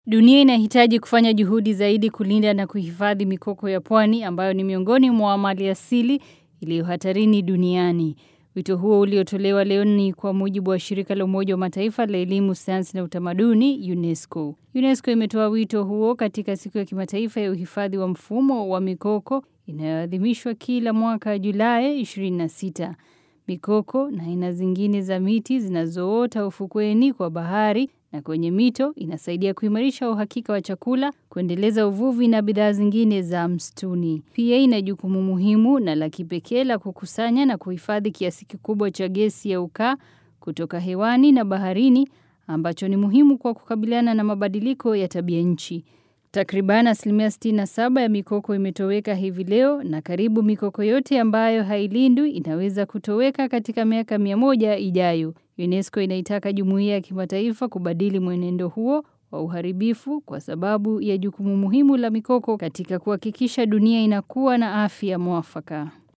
Dunia inahitaji kufanya juhudi zaidi kulinda na kuhifadhi mikoko ya pwani ambayo ni miongoni mwa mali asili iliyo hatarini duniani. Wito huo uliotolewa leo ni kwa mujibu wa shirika la Umoja wa Mataifa la elimu, sayansi na utamaduni UNESCO. UNESCO imetoa wito huo katika siku ya kimataifa ya uhifadhi wa mfumo wa mikoko inayoadhimishwa kila mwaka Julai 26. Mikoko na aina zingine za miti zinazoota ufukweni kwa bahari na kwenye mito inasaidia kuimarisha uhakika wa chakula, kuendeleza uvuvi na bidhaa zingine za msituni. Pia ina jukumu muhimu na la kipekee la kukusanya na kuhifadhi kiasi kikubwa cha gesi ya ukaa kutoka hewani na baharini ambacho ni muhimu kwa kukabiliana na mabadiliko ya tabia nchi. Takriban asilimia 67 ya mikoko imetoweka hivi leo na karibu mikoko yote ambayo hailindwi inaweza kutoweka katika miaka mia moja ijayo. UNESCO inaitaka jumuiya ya kimataifa kubadili mwenendo huo wa uharibifu kwa sababu ya jukumu muhimu la mikoko katika kuhakikisha dunia inakuwa na afya mwafaka.